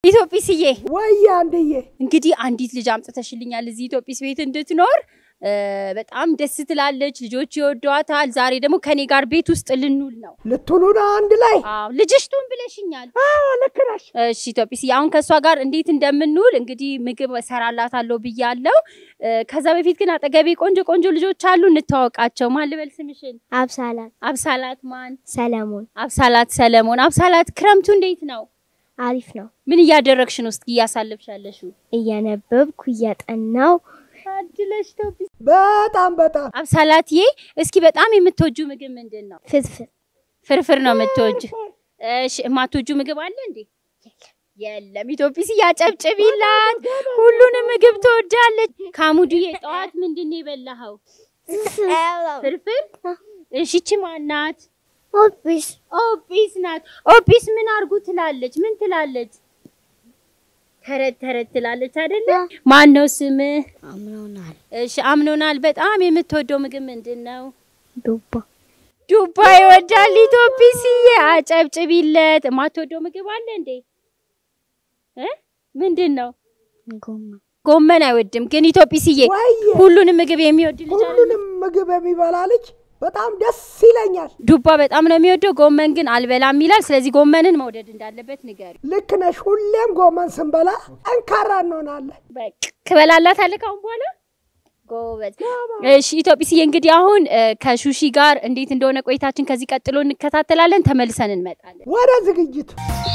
ኢትዮጵስዬ ወይ አንድዬ እንግዲህ አንዲት ልጅ አምጥተሽልኛል እዚህ ኢትዮጵስ ቤት እንድትኖር እ፣ በጣም ደስ ትላለች። ልጆች ይወዷታል። ዛሬ ደግሞ ከኔ ጋር ቤት ውስጥ ልንውል ነው። ልትሉ ነው አንድ ላይ? አዎ ልጅሽ ቱን ብለሽኛል። አዎ ልክ ነሽ። እሺ ኢትዮጵስዬ፣ አሁን ከእሷ ጋር እንዴት እንደምንውል እንግዲህ ምግብ እሰራላታለሁ ብያለሁ። እ፣ ከዛ በፊት ግን አጠገቤ ቆንጆ ቆንጆ ልጆች አሉ፣ እንተዋወቃቸው። ማን ልበል ስምሽን? አብሳላት አብሳላት ማን? ሰለሞን አብሳላት ሰለሞን። አብሳላት ክረምቱ እንዴት ነው? አሪፍ ነው። ምን እያደረግሽ ነው? እስኪ እያሳለፍሽ ያለሽው? እያነበብኩ እያጠናው ታድለሽ ኢትዮጵስ። በጣም በጣም አብሳላትዬ፣ እስኪ በጣም የምትወጁ ምግብ ምንድን ነው? ፍርፍር ፍርፍር ነው የምትወጁ? እሺ የማትወጁ ምግብ አለ እንዴ? የለም። ኢትዮጵስ እያጨብጭቢላት፣ ሁሉንም ምግብ ትወዳለች። ካሙድዬ ጠዋት ምንድን ነው የበላኸው? ፍርፍር። እሺ ይቺ ማናት? ኦቢስ ኦጲስ ናት። ኦጲስ ምን አርጉ ትላለች? ምን ትላለች? ተረት ተረት ትላለች አይደለ? ማን ነው ስምህ? አምኖናል። እሺ አምኖናል። በጣም የምትወደው ምግብ ምንድን ነው? ዱባ ዱባ ይወዳል። ኢትዮጲስዬ አጨብጭቢለት። የማትወደው ምግብ አለ እንዴ? እ ምንድን ነው? ጎማ ጎመን አይወድም። ግን ኢትዮጲስዬ ወይ ሁሉንም ምግብ የሚወድ ልጅ አይደል? ሁሉንም ምግብ የሚበላ ልጅ በጣም ደስ ይለኛል። ዱባ በጣም ነው የሚወደው፣ ጎመን ግን አልበላም ይላል። ስለዚህ ጎመንን መውደድ እንዳለበት ንገሪ። ልክ ነሽ። ሁሌም ጎመን ስንበላ ጠንካራ እንሆናለን። በቃ ትበላላታለህ ካሁን በኋላ ጎበዝ። እሺ ኢትዮጲስዬ እንግዲህ አሁን እ፣ ከሹሺ ጋር እንዴት እንደሆነ ቆይታችን ከዚህ ቀጥሎ እንከታተላለን። ተመልሰን እንመጣለን። ወደ ዝግጅቱ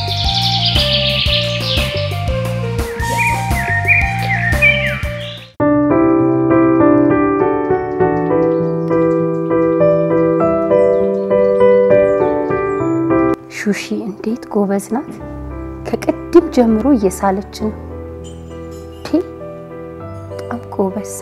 ሹሺ እንዴት ጎበዝ ናት! ከቅድም ጀምሮ እየሳለች ነው። ቴ በጣም ጎበዝ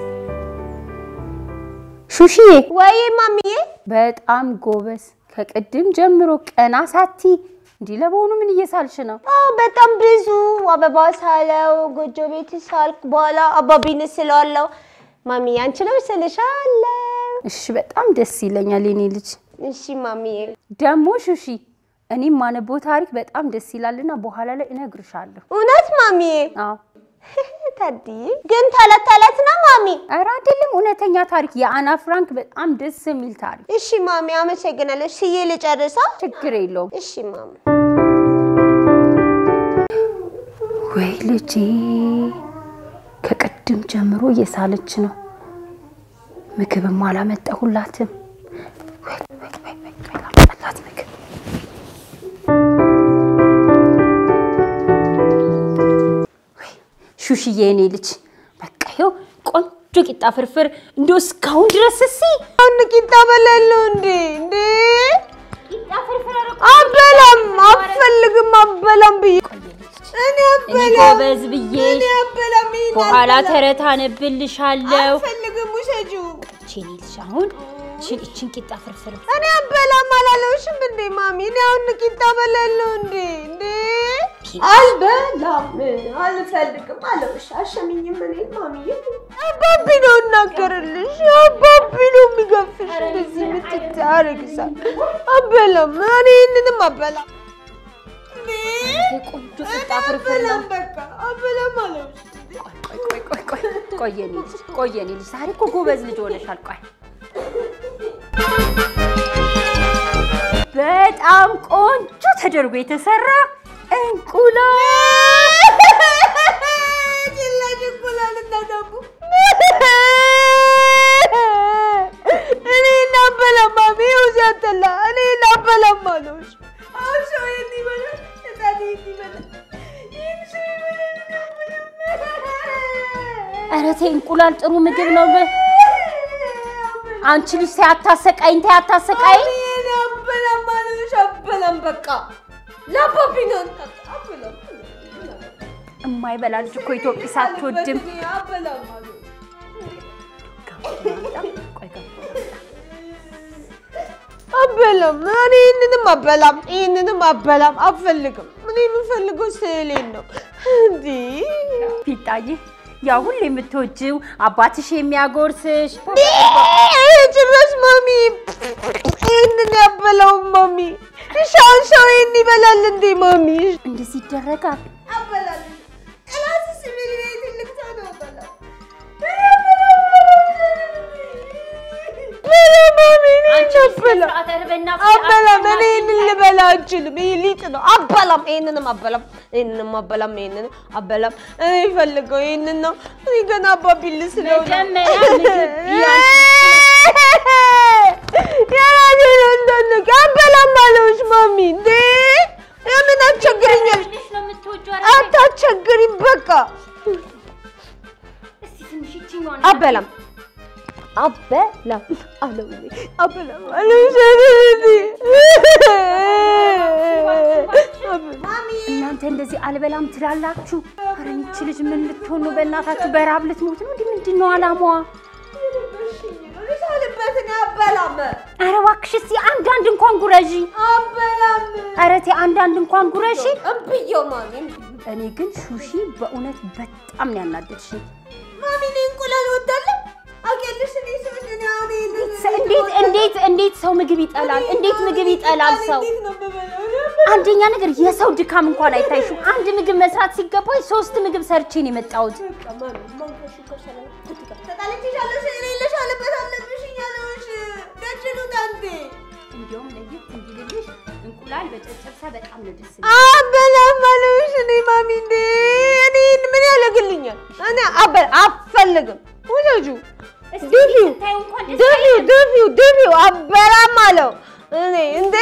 ሹሺዬ፣ ወይ ማሚዬ በጣም ጎበዝ። ከቅድም ጀምሮ ቀና ሳቲ እንዲህ ለበሆኑ ምን እየሳልሽ ነው? በጣም ብዙ አበባ ሳለው ጎጆ ቤት ሳልክ በኋላ አባቢን ስለዋለው ማሚዬ አንቺ ነው ስልሻለሁ። እሺ በጣም ደስ ይለኛል የኔ ልጅ። እሺ ማሚዬ ደግሞ ሹሺ እኔም ማነበው ታሪክ በጣም ደስ ይላልና በኋላ ላይ እነግርሻለሁ። እውነት ማሚዬ አዎ ታድዬ ግን ተለት ተለት ነው ማሚ። ኧረ አይደለም፣ እውነተኛ ታሪክ የአና ፍራንክ በጣም ደስ የሚል ታሪክ። እሺ ማሚ አመሰግናለሁ። ስዬ ልጨርሳ። ችግር የለውም። እሺ ማሚ ወይ ልጄ ከቅድም ጀምሮ እየሳለች ነው። ምግብም አላመጣሁላትም። ወይ ወይ ወይ ወይ ወይ ላምጣላት ምግብ። ወይ ሹሽዬ የኔ ልጅ በቃ ይኸው ቆንጆ ቂጣ ፍርፍር እንደው እስካሁን ድረስ እሲ አሁን ቂጣ በላለሁ እንዴ እንዴ ቂጣ ፍርፍር አበላም አፈልግም አበላም ብዬ እኔ እኔ አበላም ጎበዝ ብዬ እኔ አበላም ይሄን በኋላ አልበላም። ተረት አነብልሻለሁ። አልፈልግም ውሰጂው። ቼኔ ልጅ አሁን ችን እችን ቂጣ ፍርፍር እኔ አበላም አላለውሽም እንዴ ማሚ? እኔ አሁን ቂጣ በላለሁ እንዴ እንዴ አልበላም አልፈልግም አለውሽ። አሸሚኝም እኔ ማሚዬ አባቢ ነው እናገርልሽ። አባቢ ነው የሚገፍሽ እንደዚህ ምትት አረግሳል። አበላም እኔ ይህንንም አበላም እንዴ ቆንጆ ቂጣ ፍርፍር ነው። አበላም በቃ አበላም አለውሽ። ቆይ ቆይ ቆይ ቆይ ቆይ የኔ ልጅ ቆይ የኔ ልጅ ዛሬ እኮ ጎበዝ ልጅ ሆነሻል። ቆይ በጣም ቆንጆ ተደርጎ የተሰራ እንቁላል ጭላጭ እንቁላል እና ዳቦ እኔ እናበላም ማሚ ይኸው ሲያጠላ እኔ እናበላም አለውሽ። አሁን ሰው ይሄን ይበላል፣ ህፃን ይሄን ይበላል፣ ይህን ሰው ይበላል፣ እኔ አልበላም። ኧረ ተይ እንቁላል ጥሩ ምግብ ነው። በ- አንቺ ልጅ ተይ አታሰቃይኝ፣ ተይ አታሰቃይኝ። ማሚ እኔ አበላም አለውሽ። አበላም በቃ ለአባቢ ነው እንጠጣ። አበላም እማይበላ ልጅ እኮ ኢትዮጵስ አትወድም። አበላም አለውሽ። ቆይ ገባ አበላም እኔ ይህንንም አበላም ይህንንም አበላም አልፈልግም። እኔ የምፈልገው ስዕሌን ነው። እንዲህ ፊጣዬ ያ ሁሌ የምትወጂው አባትሽ የሚያጎርስሽ ጭራሽ ማሚ ይህንን ያበላውም ማሚ። እሺ አሁን ሰው ይህን ይበላል እንዴ ማሚ? እንደዚህ ይደረጋል። አበላል አበላም አበላም። እኔ ይህንን ልበላ አልችልም። ይህ ሊጥ ነው። አበላም። ይህንንም አበላም። ይህንንም አበላም። ይህንንም አበላም። እኔ ይፈልገው ይህንን ነው። እኔ ገና አባቢ ልስለው ነው። መጀመሪያ ምግብ የራሴ ነው እንዳንቅ አበላም አለውሽ ማሚ እንዴ የምን አስቸግረኛል? ትንሽ ነው የምትወጂው? ኧረ አታስቸግሪም በቃ እስቲ ትንሽ ይችኛዋን አበላም አበላም አለው አበላም አለው እናንተ እንደዚህ አልበላም ትላላችሁ? ኧረ ይህች ልጅ ምን ልትሆን ነው? በእናታችሁ በረሀብ ልትሞት ነው? እንዲህ ምንድን ነው አላማዋ? ልበትን አበላም ኧረ እባክሽ እስኪ አንዳንድ እንኳን ጉረዢ። አበላም ኧረ ተይ አንዳንድ እንኳን ጉረሺ። እምብየው ማሚ እኔ ግን ሹሺ በእውነት በጣም ነው ያናደድሽኝ። ማሚ እኔ እንቁላል እወዳለሁ አውቂያለሽ እኔ ስምሽ እኔ አሁን ይሄንን እንዴት እንዴት እንዴት ሰው ምግብ ይጠላል? እንዴት ምግብ ይጠላል ሰው? እንዴት ነው የምበላው? አንደኛ ነገር የሰው ድካም እንኳን አይታይሽም። አንድ ምግብ መስራት ሲገባኝ ሶስት ምግብ ሰርቼ ነው የመጣሁት። ተጣልቼሻለሁ ስል የሌለሽ አለበት አለብሽ እያለሁሽ ደጅኑ ታንቴ እንዲያውም ለየት እንዲልልሽ እንቁላል በጨጨብሳ በጣም ነው ደስ አበላም አለሁሽ እኔ ማሚ እንዴ እኔ ምን ያደርግልኛል? እኔ አበል አፈልግም ውሰጁ ድፊው ስታዩ እንኳን ደስ ድፊው ድፊው ድፊው አበላም አለው እኔ እንዴ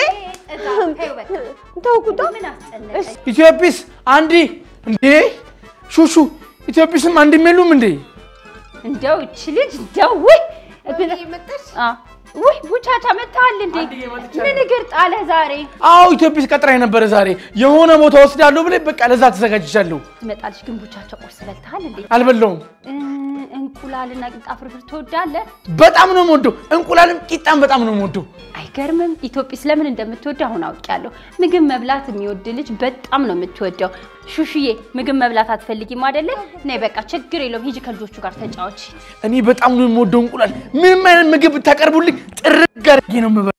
ተውኩታ ምን አስጨነቀኝ? ኢትዮጵስ አንዲ እንዴ ሹሹ ኢትዮጵስም አንድም የሉም እንዴ? እንደው እቺ ልጅ እንደው ውይ መጣሽ አ ውይ ቡቻቻ መጥተሃል እንዴ? አንድዬ መጥቻለሁ። ምን እግር ጣለ ዛሬ? አዎ ኢትዮጵስ ቀጥራኝ ነበረ ዛሬ የሆነ ቦታ ወስዳለሁ ብለህ በቃ ለዛ ተዘጋጅቻለሁ። ትመጣለች ግን ቡቻቻ ቁርስ በልተሃል እንዴ? አልበላውም። እ፣ እንቁላልና ቂጣ ፍርፍር ትወዳለህ? በጣም ነው የምወደው። እንቁላልም ቂጣም በጣም ነው የምወደው። አይገርምም? ኢትዮጵስ ለምን እንደምትወድ አሁን አውቄያለሁ። ምግብ መብላት የሚወድ ልጅ በጣም ነው የምትወደው። ሹሹዬ ምግብ መብላት አትፈልጊም አይደለ? ነይ በቃ ችግር የለውም ሂጂ ከልጆቹ ጋር ተጫወች። እኔ በጣም ነው የምወደው እንቁላል። ምንም አይነት ምግብ ብታቀርቡልኝ ጥርግ አድርጌ ነው የምበላው።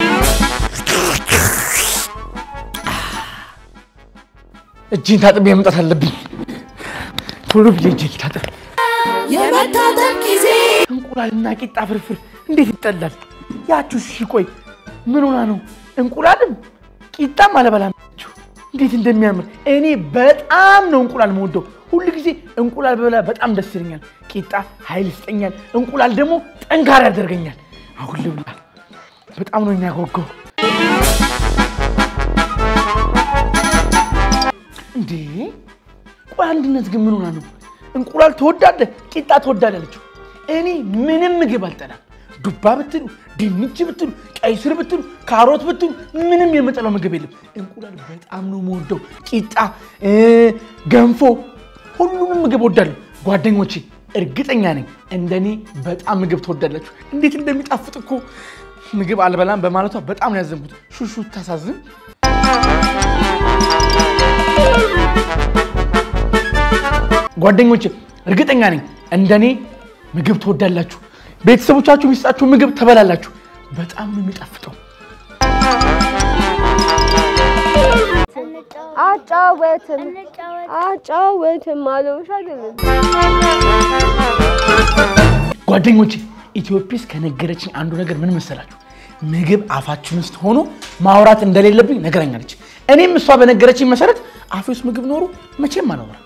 እጅን ታጥቤ መምጣት አለብኝ። ቶሎ ብዬ እጄን ታጥብ። የመታጠብ ጊዜ እንቁላልና ቂጣ ፍርፍር እንዴት ይጠላል? ያችሁ እሺ፣ ቆይ ምን ሆና ነው? እንቁላልም ቂጣም አለበላም። እንዴት እንደሚያምር እኔ በጣም ነው እንቁላል መወደው። ሁል ጊዜ እንቁላል በበላ በጣም ደስ ይለኛል። ቂጣ ኃይል ይስጠኛል፣ እንቁላል ደግሞ ጠንካራ ያደርገኛል። አሁን ልብላ። በጣም ነው የሚያጓጓው። እንዴ ቆይ አንድነት ግን ምን ሆና ነው? እንቁላል ትወዳለህ፣ ቂጣ ትወዳለህ አለችው። እኔ ምንም ምግብ አልጠላም። ዱባ ብትሉ፣ ድንች ብትሉ፣ ቀይ ስር ብትሉ፣ ካሮት ብትሉ ምንም የምጠላው ምግብ የለም። እንቁላል በጣም ነው የምወደው። ቂጣ፣ እ፣ ገንፎ፣ ሁሉንም ምግብ ወዳለሁ። ጓደኞቼ እርግጠኛ ነኝ እንደኔ በጣም ምግብ ትወዳላችሁ። እንዴት እንደሚጣፍጥ እኮ ምግብ አልበላም በማለቷ በጣም ነው ያዘንኩት። ሹሹ ታሳዝን። ጓደኞቼ እርግጠኛ ነኝ እንደኔ ምግብ ትወዳላችሁ። ቤተሰቦቻችሁ የሚሰጣችሁ ምግብ ትበላላችሁ። በጣም ነው የሚጣፍጠው። አጫወትም አጫወትም አለውሽ አይደለም ጓደኞቼ ኢትዮጲስ ከነገረችኝ አንዱ ነገር ምን መሰላችሁ? ምግብ አፋችን ውስጥ ሆኖ ማውራት እንደሌለብኝ ነገረኛለች። እኔም እሷ በነገረችኝ መሰረት አፌ ውስጥ ምግብ ኖሮ መቼም አላወራም።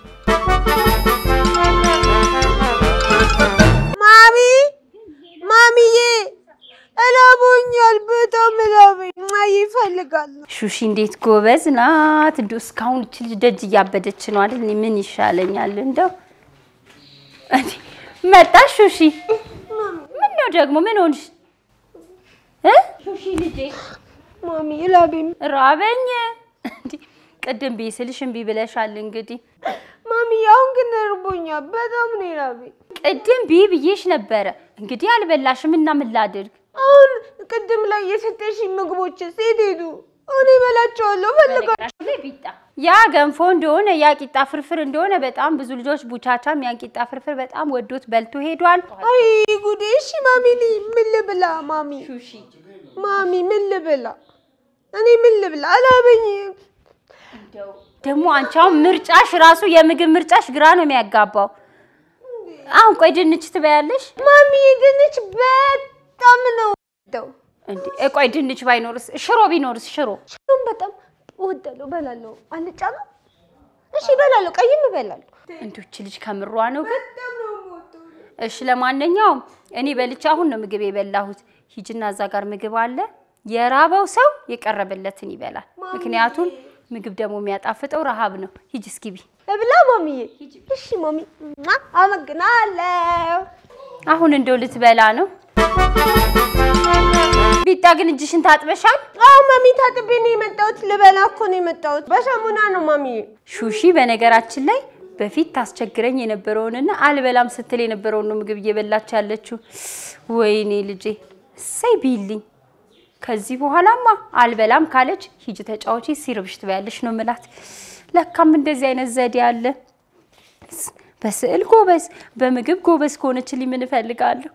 ማሚ ማሚዬ እላቦኛል፣ በጣም እላቦኝ ይፈልጋል። ሹሺ እንዴት ጎበዝ ናት! እንደው እስካሁን እች ልጅ ደጅ እያበደች ነው አይደል? እኔ ምን ይሻለኛል? እንደው እንዴ መጣሽ ሹሺ? ምን ነው ደግሞ ምን ሆንሽ እ ሹሺ ልጄ ማሚ እላቤም ራበኝ። እንዴ ቅድም ብይ ስልሽ እምቢ ብለሻል። እንግዲህ ማሚ አሁን ግን እርቦኛል፣ በጣም ነው እላቤኝ። ቅድም ብይ ብዬሽ ነበረ። እንግዲህ አልበላሽም እና ምን ላድርግ? አሁን ቅድም ላይ የሰጠሽኝ ምግቦች ሴት ሄዱ። እኔ እበላቸዋለሁ ፈልጋለሁ። ቢጣ ያ ገንፎ እንደሆነ ያ ቂጣ ፍርፍር እንደሆነ በጣም ብዙ ልጆች ቡቻቻም ያን ቂጣ ፍርፍር በጣም ወዶት በልቶ ሄዷል። አይ ጉዴ! እሺ ማሚ እኔ ምን ልብላ? ማሚ ማሚ ምን ልብላ? እኔ ምን ልብላ? አላበኝም። ደግሞ አንቺ አሁን ምርጫሽ ራሱ የምግብ ምርጫሽ ግራ ነው የሚያጋባው። አሁን ቆይ ድንች ትበያለሽ? ማሚ ድንች በጣም ነው የምወደው። እንዴ እ ቆይ ድንች ባይኖርስ ሽሮ ቢኖርስ ሽሮ ሽሮም በጣም እወዳለሁ፣ እበላለሁ። አልጫ ነው እሺ፣ እበላለሁ። ቀይም እበላለሁ። እንዶች ልጅ ከምሯ ነው ግን እሺ ለማንኛውም እኔ በልቼ አሁን ነው ምግብ የበላሁት ሂጅና እዛ ጋር ምግብ አለ የራበው ሰው የቀረበለትን ይበላል ምክንያቱም ምግብ ደግሞ የሚያጣፍጠው ረሃብ ነው ሂጅ እስኪ ቢ እብላ ማሚዬ። እሺ ማሚ፣ ማ አመግናለሁ። አሁን እንደው ልትበላ ነው ቢጣ ግን እጅሽን ታጥበሻል አዎ ማሚ፣ ታጥቤ ነው የመጣሁት። ልበላ እኮ ነው የመጣሁት። በሳሙና ነው ማሚዬ። ሹሺ በነገራችን ላይ በፊት ታስቸግረኝ የነበረውንና አልበላም ስትል የነበረውን ነው ምግብ እየበላች ያለችው። ወይኔ ልጄ እሰይ ቢልኝ። ከዚህ በኋላማ አልበላም ካለች ሂጂ ተጫወቺ፣ ሲርብሽ ትበያለሽ ነው ምላት። ለካም እንደዚህ አይነት ዘዴ አለ። በስዕል ጎበዝ፣ በምግብ ጎበዝ ከሆነችልኝ ምን እፈልጋለሁ?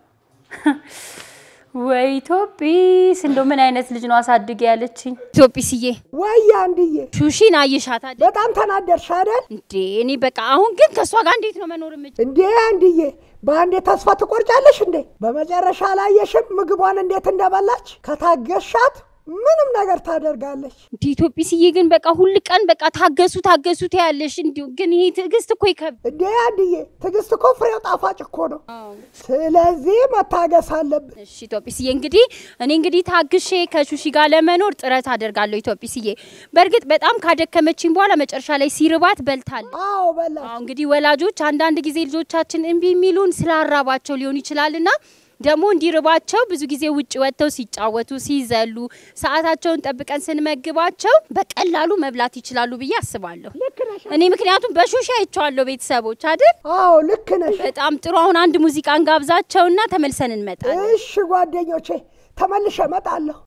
ወይ ኢትዮጲስ፣ እንደው ምን አይነት ልጅ ነው አሳድግ ያለችኝ። ኢትዮጲስዬ ወይ አንድዬ ሹሺን አየሻት አይደል? በጣም ተናደርሽ አይደል እንዴ እኔ በቃ አሁን ግን ከእሷ ጋር እንዴት ነው መኖር የምችል? እንዴ አንድዬ በአንዴ ተስፋ ትቆርጫለሽ እንዴ በመጨረሻ አላየሽም ምግቧን እንዴት እንደበላች ከታገሻት ምንም ነገር ታደርጋለች እንዲ ኢትዮጲስዬ ግን በቃ ሁል ቀን በቃ ታገሱ ታገሱ ትያለሽ። እንዲሁ ግን ይሄ ትዕግስት እኮ ይከብድ። እንዴ አንድዬ ትዕግስት እኮ ፍሬው ጣፋጭ እኮ ነው ስለዚህ መታገስ አለብን እሺ ኢትዮጲስዬ እንግዲህ እኔ እንግዲህ ታግሼ ከሹሺ ጋር ለመኖር ጥረት አደርጋለሁ። ኢትዮጲስዬ በእርግጥ በጣም ካደከመችኝ በኋላ መጨረሻ ላይ ሲርባት በልታለች። አዎ በላ አዎ እንግዲህ ወላጆች አንዳንድ ጊዜ ልጆቻችን እምቢ የሚሉን ስላራባቸው ሊሆን ይችላልና ደግሞ እንዲርባቸው ብዙ ጊዜ ውጭ ወጥተው ሲጫወቱ ሲዘሉ ሰዓታቸውን ጠብቀን ስንመግባቸው በቀላሉ መብላት ይችላሉ ብዬ አስባለሁ። እኔ ምክንያቱም በሹሻ አይቼዋለሁ ቤተሰቦች አይደል? አዎ ልክ ነሽ በጣም ጥሩ። አሁን አንድ ሙዚቃን ጋብዛቸውና ተመልሰን እንመጣለን። እሺ ጓደኞቼ ተመልሼ እመጣለሁ